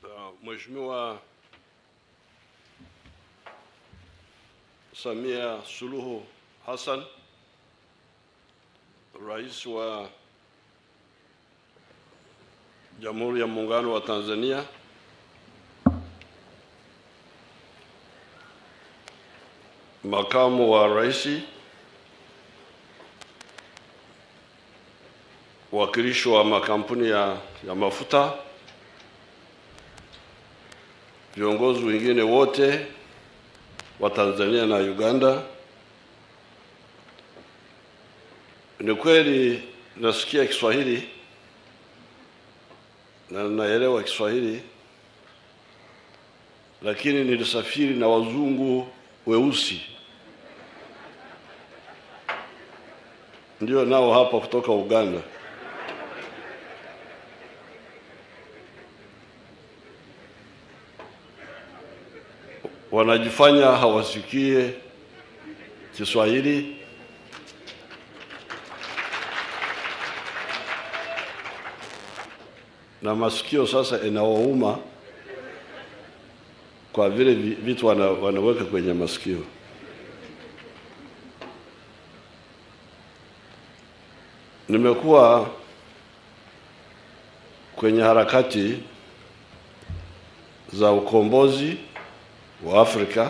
Uh, Mheshimiwa Samia Suluhu Hassan, Rais wa Jamhuri ya Muungano wa Tanzania, Makamu wa Rais, wakilishi wa makampuni ya, ya mafuta, viongozi wengine wote wa Tanzania na Uganda. Ni kweli nasikia Kiswahili na naelewa Kiswahili, lakini nilisafiri na wazungu weusi ndio nao hapa kutoka Uganda. Wanajifanya hawasikie Kiswahili na masikio sasa inawauma kwa vile vi- vitu wana, wanaweka kwenye masikio. Nimekuwa kwenye harakati za ukombozi wa Afrika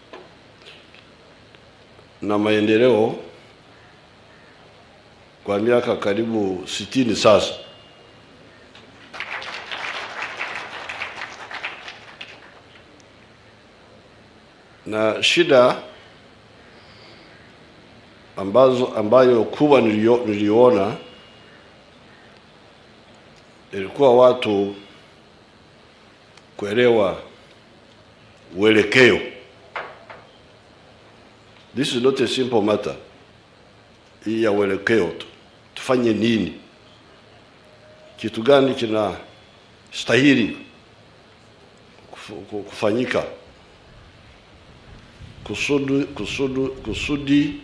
na maendeleo kwa miaka karibu sitini sasa. na shida ambazo ambayo kubwa nilio, niliona ilikuwa watu kuelewa uelekeo. This is not a simple matter. Hii ya uelekeo tu, tufanye nini, kitu gani kina stahili kufu- kufanyika kusudi, kusudi, kusudi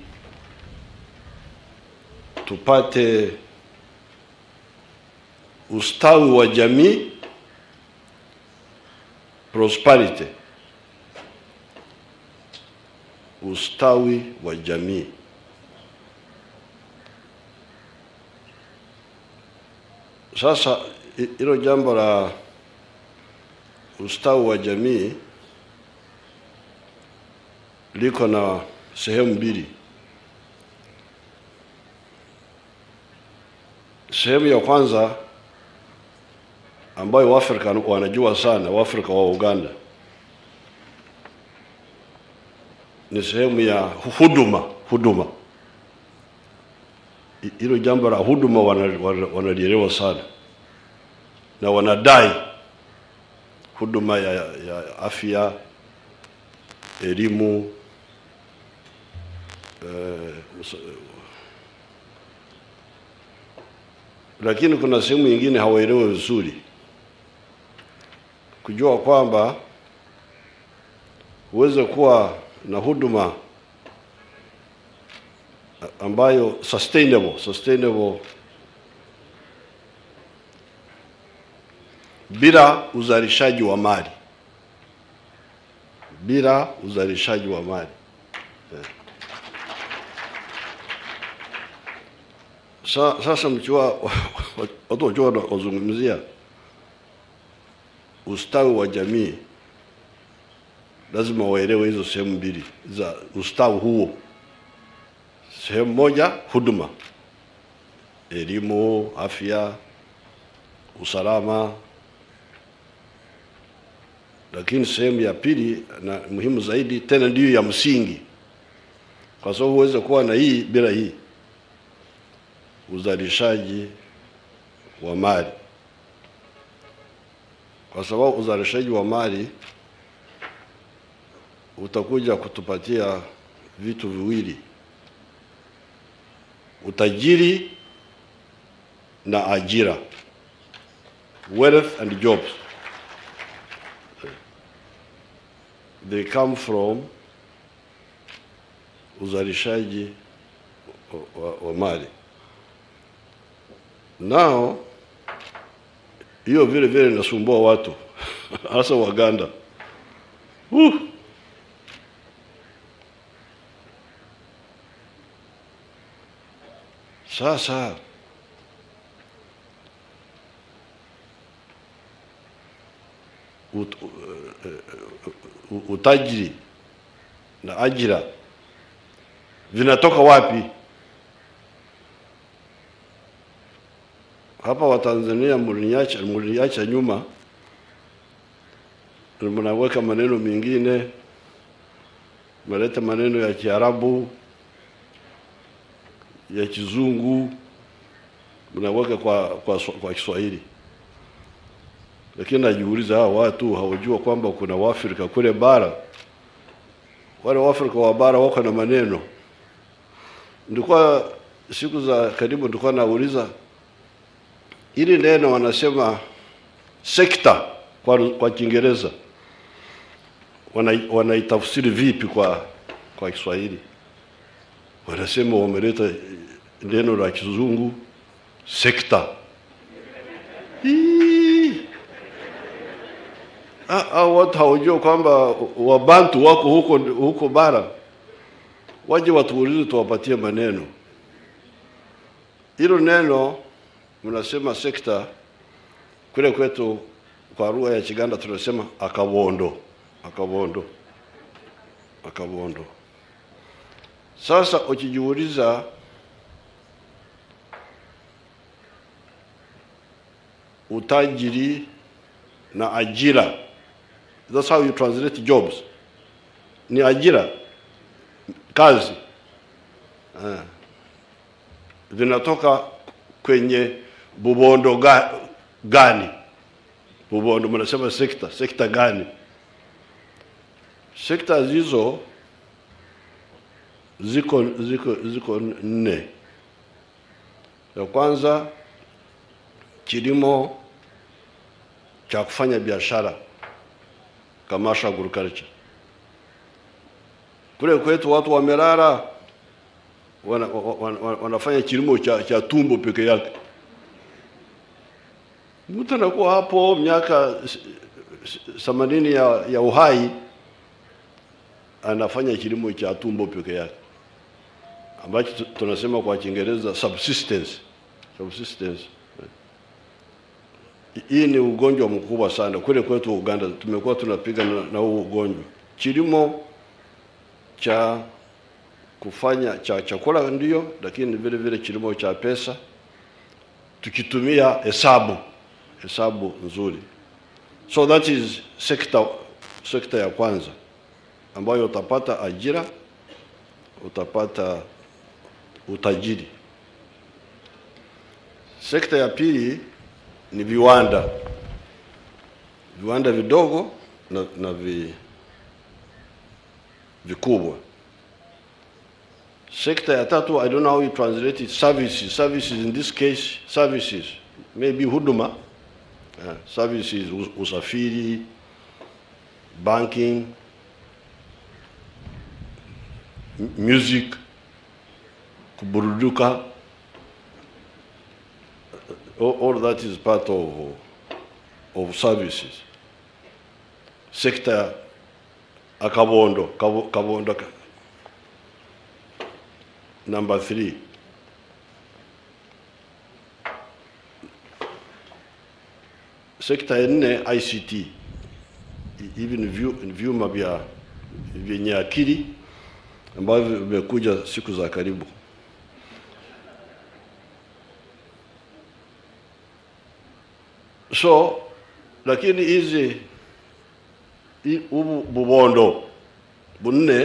tupate ustawi wa jamii prosperity, ustawi wa jamii. Sasa hi- hilo jambo la ustawi wa jamii liko na sehemu mbili. Sehemu ya kwanza ambayo Waafrika wanajua sana, Waafrika wa Uganda, ni sehemu ya huduma. Huduma I- hilo jambo la huduma wana- wana- wanalielewa sana na wanadai huduma ya, ya afya, elimu eh, usa- lakini kuna sehemu nyingine hawaelewi vizuri, kujua kwamba huweze kuwa na huduma ambayo sustainable, sustainable bila uzalishaji wa mali, bila uzalishaji wa mali. Sa, sasa mkiwa watu wakiwa wazungumzia ustawi wa jamii, lazima waelewe hizo sehemu mbili za ustawi huo. Sehemu moja huduma, elimu, afya, usalama, lakini sehemu ya pili na muhimu zaidi tena ndiyo ya msingi, kwa sababu huweze kuwa na hii bila hii uzalishaji wa mali, kwa sababu uzalishaji wa mali utakuja kutupatia vitu viwili: utajiri na ajira, wealth and jobs. They come from uzalishaji wa, wa, wa mali. Nao hiyo vile vile inasumbua watu hasa Waganda. Uh. Sasa ut, uh, utajiri na ajira vinatoka wapi? Hapa Watanzania mliniacha mliniacha nyuma, mnaweka maneno mengine, mnaleta maneno ya Kiarabu ya Kizungu, mnaweka kwa, kwa, kwa Kiswahili lakini najiuliza hawa watu hawajua kwamba kuna Waafrika kule bara. Wale Waafrika wa bara wako na maneno. Nilikuwa siku za karibu, nilikuwa nauliza ili neno wanasema sekta kwa, kwa Kiingereza wanaitafsiri wana vipi kwa kwa Kiswahili? Wanasema wameleta neno la Kizungu sekta. au watu hawajua kwamba wabantu wako huko huko bara, waje watuulize, tuwapatie maneno. Hilo neno mnasema sekta, kule kwetu kwa lugha ya Kiganda tunasema akabondo, akabondo, akabondo. Sasa ukijiuliza utajiri na ajira That's how you translate jobs. Ni ajira, kazi uh, vinatoka kwenye bubondo ga, gani? Bubondo mnasema sekta, sekta gani? Sekta hizo ziko ziko ziko nne. Ya kwanza kilimo cha kufanya biashara commercial agriculture. Kule kwetu watu wamelala wana, wana, wana, wanafanya kilimo cha, cha tumbo peke yake. Mtu anakuwa hapo miaka themanini ya, ya uhai anafanya kilimo cha tumbo peke yake ambacho tunasema kwa Kiingereza subsistence. Subsistence. Hii ni ugonjwa mkubwa sana kule kwetu Uganda, tumekuwa tunapiga na, na huu ugonjwa. Kilimo cha kufanya cha chakula ndio, lakini vile vile kilimo cha pesa, tukitumia hesabu hesabu nzuri. So that is sekta sekta ya kwanza ambayo utapata ajira, utapata utajiri. Sekta ya pili ni viwanda, viwanda vidogo na, na vi, vikubwa. Sekta ya tatu, I don't know how you translate it, services. Services in this case, services maybe huduma, uh, services, usafiri, banking, music, kuburuduka all, all that is part of, of services. Sector akabondo, kabondo, number three. Sekta ya nne ICT, hivi ni vyuma vya vyenye akili ambavyo vimekuja siku za karibu. So lakini hizi ubu bubondo bunne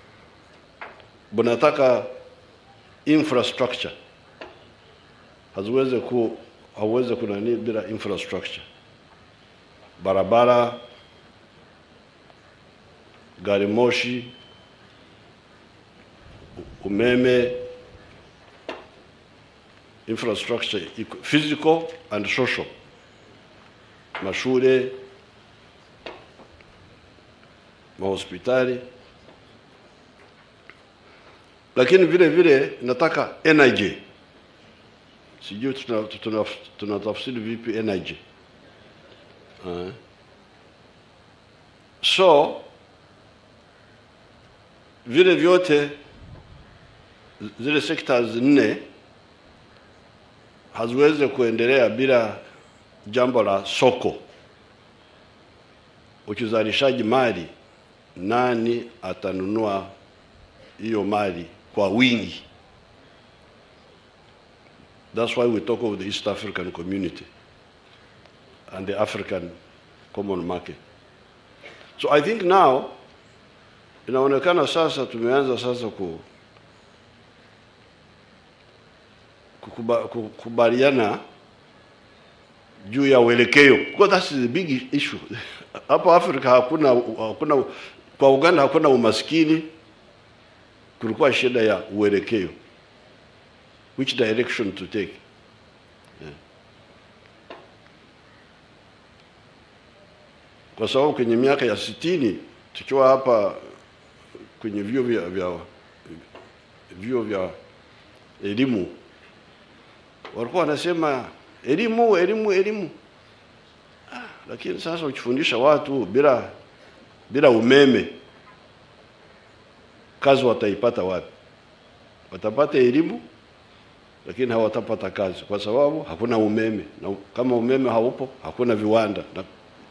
bunataka infrastructure, haziweze ku hauweze kunani bila infrastructure, barabara, gari moshi, umeme, infrastructure physical and social mashule, mahospitali, lakini vile vile nataka energy. Sijui tunatafsiri tuna, tuna vipi energy. Uh, so vile vyote zile sectors nne haziwezi kuendelea bila jambo la soko, ukizalishaji mali, nani atanunua hiyo mali kwa wingi? That's why we talk of the East African community and the African common market. So I think now inaonekana sasa tumeanza sasa ku kukuba, kukubaliana juu ya uelekeo because that's the big issue hapo Afrika hakuna hakuna kwa Uganda hakuna umaskini, kulikuwa shida ya uelekeo, which direction to take yeah. Kwa sababu kwenye miaka ya sitini tukiwa hapa kwenye vyuo vya vya vyuo vya elimu walikuwa wanasema elimu elimu elimu ah, lakini sasa ukifundisha watu bila bila umeme kazi wataipata wapi? Watapata elimu lakini hawatapata kazi kwa sababu hakuna umeme, na kama umeme haupo hakuna viwanda na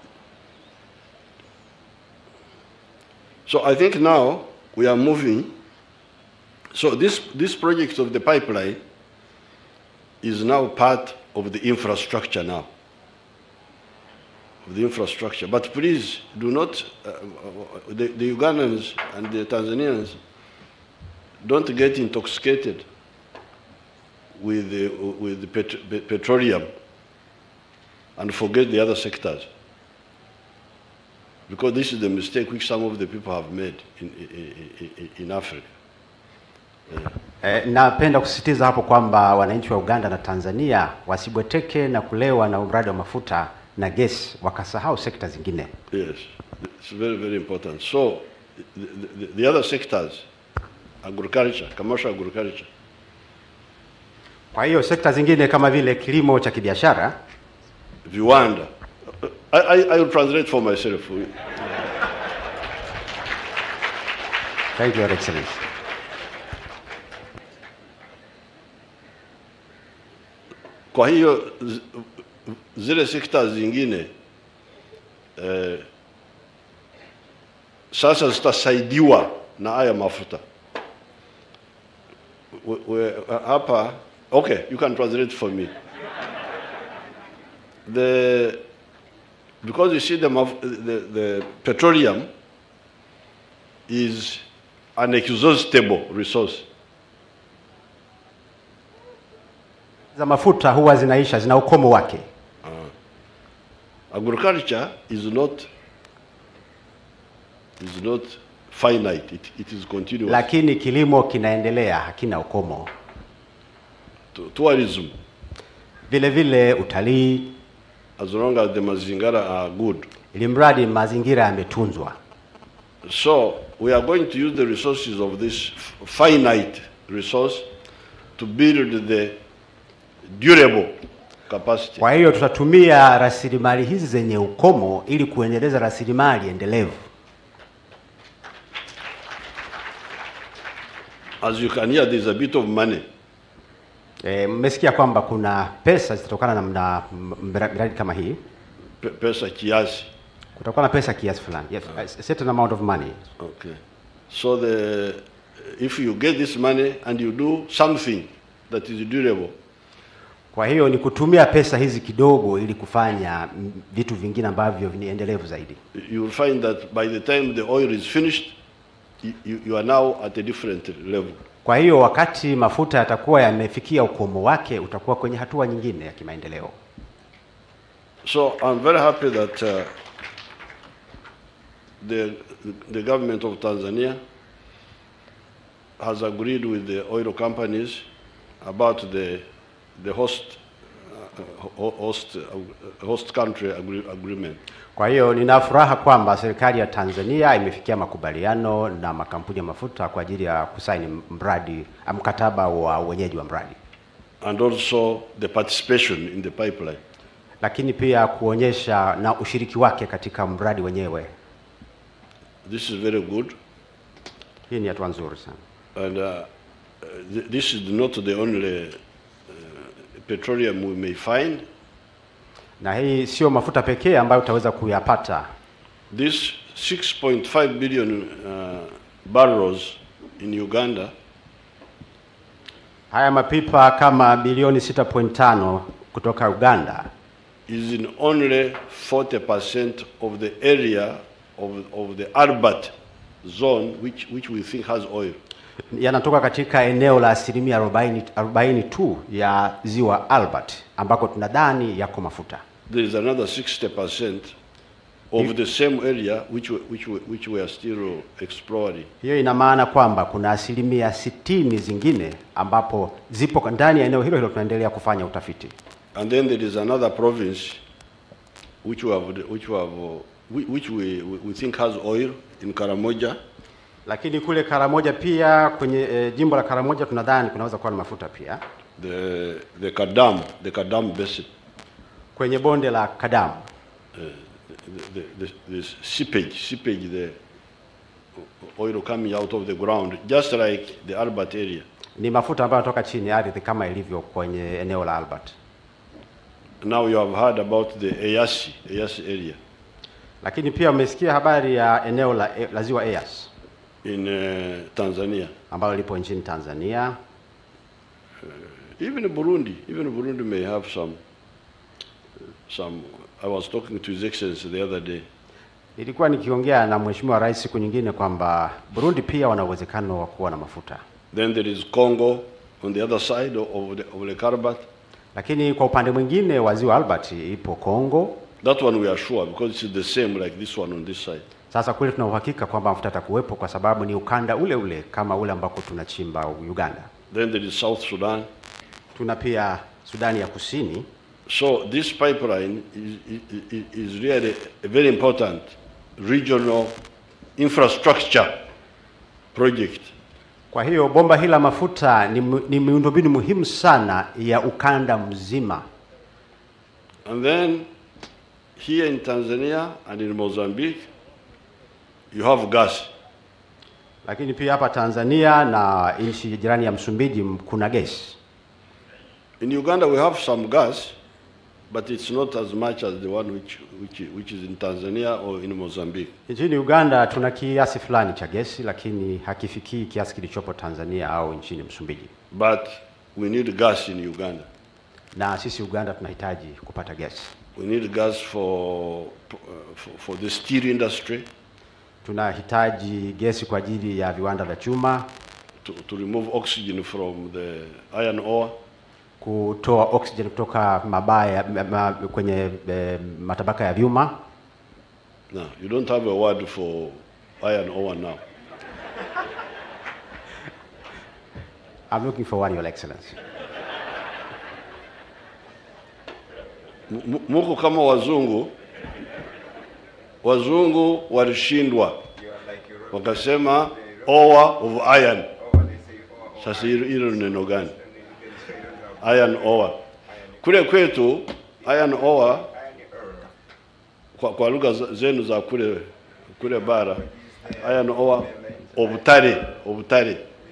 So I think now we are moving. So this, this project of the pipeline is now part of the infrastructure now. Of the infrastructure. But please do not, uh, the, the Ugandans and the Tanzanians don't get intoxicated with the, with the pet, petroleum and forget the other sectors because this is the mistake which some of the people have made in, in, in, in Africa. Eh, napenda kusisitiza hapo kwamba wananchi wa Uganda na Tanzania wasibweteke na kulewa na mradi wa mafuta na gesi wakasahau sekta zingine. Yes, it's very, very important. So the, the, the other sectors, agriculture, commercial agriculture, Kwa hiyo sekta zingine kama vile kilimo cha kibiashara viwanda. I, I, I will translate for myself. Thank you, Your Excellency. Kwa hiyo zi- zile sekta zingine eh, sasa zitasaidiwa na haya mafuta we, we, hapa okay you can translate for me the because you see the, maf- the, the petroleum is an exhaustible resource Za mafuta huwa zinaisha, zina ukomo wake, agriculture is not is not finite it, it is continuous lakini kilimo kinaendelea, hakina ukomo. Tu- tourism Vile vile utalii, as long as the mazingara are good ili mradi mazingira yametunzwa. so we are going to use the resources of this f- finite resource to build the durable capacity Kwa hiyo tutatumia rasilimali hizi zenye ukomo ili kuendeleza rasilimali endelevu. as you can hear there is a bit of money E, mmesikia kwamba kuna pesa zitatokana na mna- m- mra- miradi kama hii, pe- pesa kiasi kutakuwa na pesa kiasi fulani, yes, a certain amount of money. Okay. So the if you get this money and you do something that is durable, Kwa hiyo ni kutumia pesa hizi kidogo ili kufanya mm, vitu vingine ambavyo ni endelevu zaidi. you will find that by the time the oil is finished, you, you, you are now at a different level. Kwa hiyo wakati mafuta yatakuwa yamefikia ukomo wake, utakuwa kwenye hatua nyingine ya kimaendeleo. So I'm very happy that uh, the the government of Tanzania has agreed with the oil companies about the the host uh, ho- host uh, host country agree, agreement. Kwa hiyo nina furaha kwamba serikali ya Tanzania imefikia makubaliano na makampuni ya mafuta kwa ajili ya kusaini mradi mkataba wa wenyeji wa mradi and also the participation in the pipeline. lakini pia kuonyesha na ushiriki wake katika mradi wenyewe. This is very good. Hii ni hatua nzuri sana. And uh, th- this is not the only uh, petroleum we may find. Na hii sio mafuta pekee ambayo utaweza kuyapata. This 6.5 billion uh, barrels in Uganda Haya mapipa kama bilioni 6.5 kutoka Uganda is in only 40% of the area of, of the Albert zone, which, which we think has oil. yanatoka katika eneo la asilimia 40, 40 tu ya ziwa Albert ambako tunadhani yako mafuta. There is another 60% of the same area which, we- which, we- which we are still exploring. Hiyo ina maana kwamba kuna asilimia sitini zingine ambapo zipo ndani ya eneo hilo hilo tunaendelea kufanya utafiti. And then there is another province which we have, which we, have, uh, whi- which we, we we think has oil in Karamoja. Lakini kule Karamoja pia kwenye e, jimbo la Karamoja tunadhani kunaweza kuwa na mafuta pia. the the Kadam, the Kadam Basin, Kwenye bonde la Kadamu the, the, the, the seepage, seepage, the oil coming out of the ground, just like the Albert area. ni mafuta ambayo yanatoka chini ya ardhi kama ilivyo kwenye eneo la Albert. Now you have heard about the Eyasi, Eyasi area Lakini pia umesikia habari ya eneo la, la ziwa Eyas in uh, Tanzania, ambalo lipo nchini Tanzania. even Burundi. Even Burundi may have some. Some. I was talking to His Excellency the other day. Nilikuwa nikiongea na Mheshimiwa Rais siku nyingine kwamba Burundi pia wana uwezekano wa kuwa na mafuta, Then there is Congo on the other side of the, of the Karbat. lakini kwa upande mwingine wa ziwa Albert ipo Kongo. That one we are sure because it's the same like this one on this side. Sasa kule tuna uhakika kwamba mafuta yatakuwepo kwa sababu ni ukanda ule ule kama ule ambako tunachimba Uganda. Then there is South Sudan. Tuna pia Sudani ya Kusini. So this pipeline is, is, is really a very important regional infrastructure project. Kwa hiyo bomba hili la mafuta ni, mu- ni miundombinu muhimu sana ya ukanda mzima. And then here in Tanzania and in Mozambique, you have gas. Lakini pia hapa Tanzania na nchi jirani ya Msumbiji m- kuna gesi. In Uganda, we have some gas, but it's not as much as the one which, which, which is in Tanzania or in Mozambique. Nchini Uganda tuna kiasi fulani cha gesi, lakini hakifikii kiasi kilichopo Tanzania au nchini Msumbiji. But we need gas in Uganda. Na sisi Uganda tunahitaji kupata gesi. We need gas for, uh, for, for the steel industry Tunahitaji gesi kwa ajili ya viwanda vya chuma, to, to remove oxygen from the iron ore. kutoa oxygen kutoka mabaya ma, ma, kwenye e, matabaka ya vyuma. Now, you don't have a word for iron ore now. I'm looking for one, Your Excellency. M- m- Muko kama wazungu, wazungu walishindwa wakasema ore of iron. Sasa hilo hilo ni neno gani? Iron ore. Kule kwetu iron ore kwa, kwa lugha za- zenu za kule kule bara iron ore obutare obutare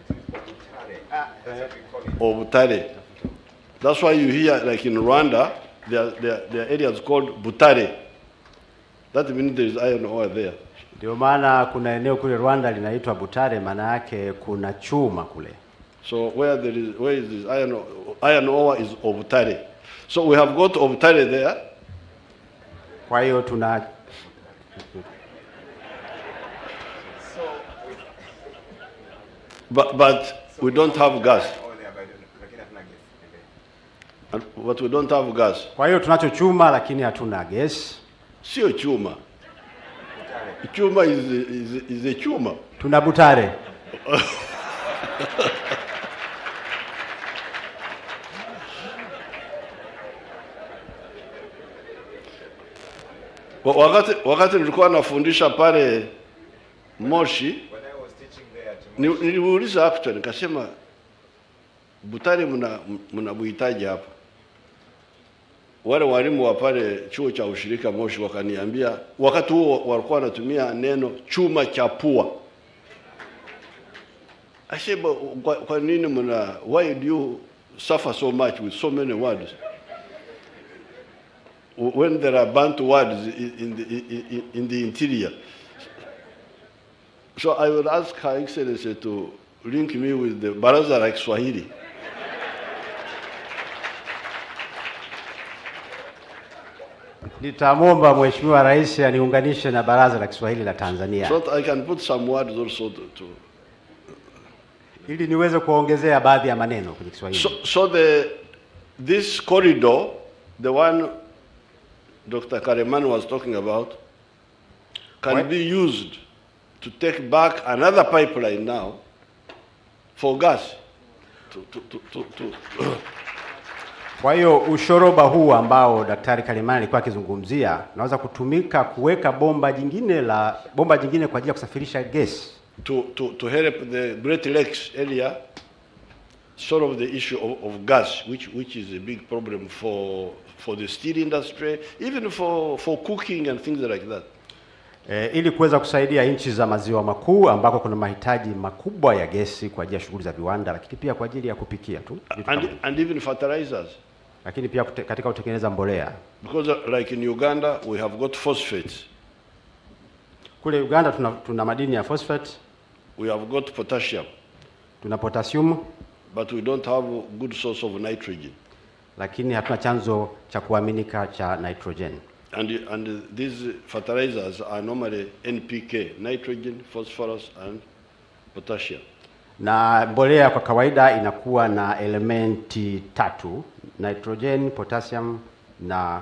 obutare That's why you hear, like in Rwanda, there, are- there, are- there are areas called Butare. That means there is iron ore there. Ndio maana kuna eneo kule Rwanda linaitwa Butare, maana yake kuna chuma kule. So where there is, where is this iron, o- iron ore is Obutare. So we have got Obutare there. Kwa hiyo tuna But, but we don't have gas. And, but we don't have gas. kwa hiyo tunacho chuma lakini hatuna gesi. Sio chuma. Chuma is, is, is a chuma. Tuna Butare. Wa- Wakati, wakati nilikuwa nafundisha pale Moshi, ni- niliuliza actually nikasema Butare mna mnabuhitaji hapa. wale walimu wa pale chuo cha ushirika Moshi wakaniambia, wakati huo walikuwa wanatumia neno chuma cha pua. I said, "But kwa, kwa nini mna, why do you suffer so much with so many words? When there are Bantu words in in the, in, in the interior. So I will ask Her Excellency to link me with the Baraza la Kiswahili. Nitamwomba Mheshimiwa Rais aniunganishe na Baraza la Kiswahili la Tanzania So that I can put some words also to, to ili niweze kuongezea baadhi ya maneno kwenye Kiswahili. So, so the, this corridor, the one Dr. Kareman was talking about, can What? be used to take back another pipeline now for gas. To, to, to, to, to Kwa hiyo ushoroba huu ambao Daktari Kalemani alikuwa akizungumzia unaweza kutumika kuweka bomba jingine la bomba jingine kwa ajili ya kusafirisha gesi to, to, to help the Great Lakes area solve the issue of, of gas, which, which is a big problem for, for the steel industry, even for, for cooking and things like that. e, ili kuweza kusaidia nchi za maziwa makuu ambako kuna mahitaji makubwa ya gesi kwa ajili ya shughuli za viwanda, lakini pia kwa ajili ya kupikia tu vitu kama And, hivyo. and even fertilizers. lakini pia kute, katika kutengeneza mbolea. Because uh, like in Uganda, we have got phosphates, Kule Uganda tuna, tuna madini ya phosphate, we have got potassium, tuna potassium, but we don't have a good source of nitrogen. lakini hatuna chanzo cha kuaminika cha nitrogen. And, and these fertilizers are normally NPK, nitrogen, phosphorus, and potassium. na mbolea kwa kawaida inakuwa na elementi tatu nitrogen potassium na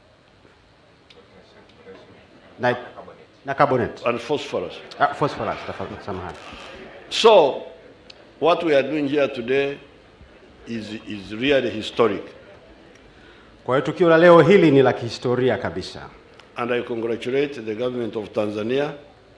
na, na carbonate And phosphorus. ah, phosphorus tafadhali, samahani So, what we are doing here today is, is really historic. kwa hiyo tukio la leo hili ni la kihistoria kabisa And I congratulate the government of Tanzania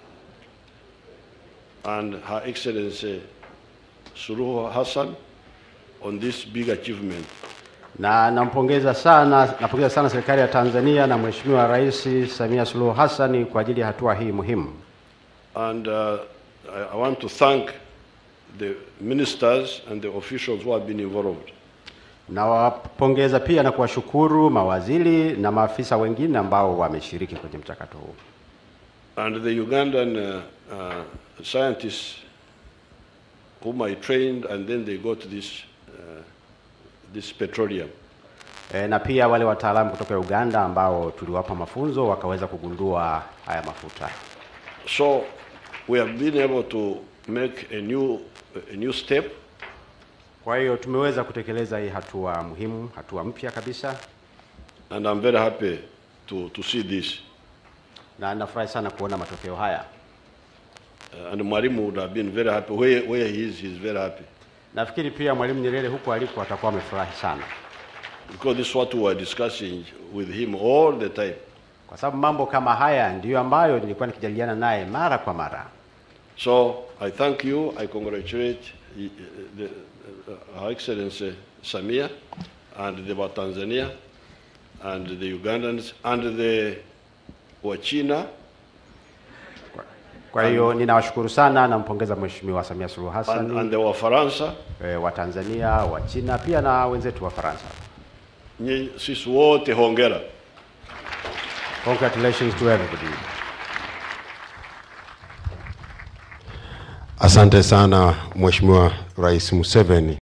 and Her Excellency Suluhu Hassan on this big achievement. na nampongeza sana napongeza sana serikali ya Tanzania na Mheshimiwa Rais Samia Suluhu Hassan kwa ajili ya hatua hii muhimu And uh, I, I want to thank the ministers and the officials who have been involved. Nawapongeza pia na kuwashukuru mawaziri na maafisa wengine ambao wameshiriki kwenye mchakato huu. And the Ugandan uh, uh, scientists whom I trained, and then they got this, uh, this petroleum. E, na pia wale wataalamu kutoka Uganda ambao tuliwapa mafunzo wakaweza kugundua haya mafuta. So we have been able to make a new, a new step, Kwa hiyo tumeweza kutekeleza hii hatua muhimu, hatua mpya kabisa, and I'm very happy to, to see this. na nafurahi sana kuona matokeo haya. Uh, and Mwalimu would have been very happy. Where, where he is, he's very happy. Nafikiri pia Mwalimu Nyerere huko alipo atakuwa amefurahi sana, Because this is what we were discussing with him all the time. kwa sababu mambo kama haya ndiyo ambayo nilikuwa nikijadiliana naye mara kwa mara. So I thank you. I congratulate uh, the, uh, Her Excellency Samia and the Tanzania and the Ugandans and the Wachina Kwa hiyo ninawashukuru sana, nampongeza Mheshimiwa Samia Suluhu and, Hassan and the Wafaransa. e, wa Tanzania, wa China pia na wenzetu wa Faransa. Nyi- Sisi wote hongera. Congratulations to everybody. Asante sana Mheshimiwa Rais Museveni.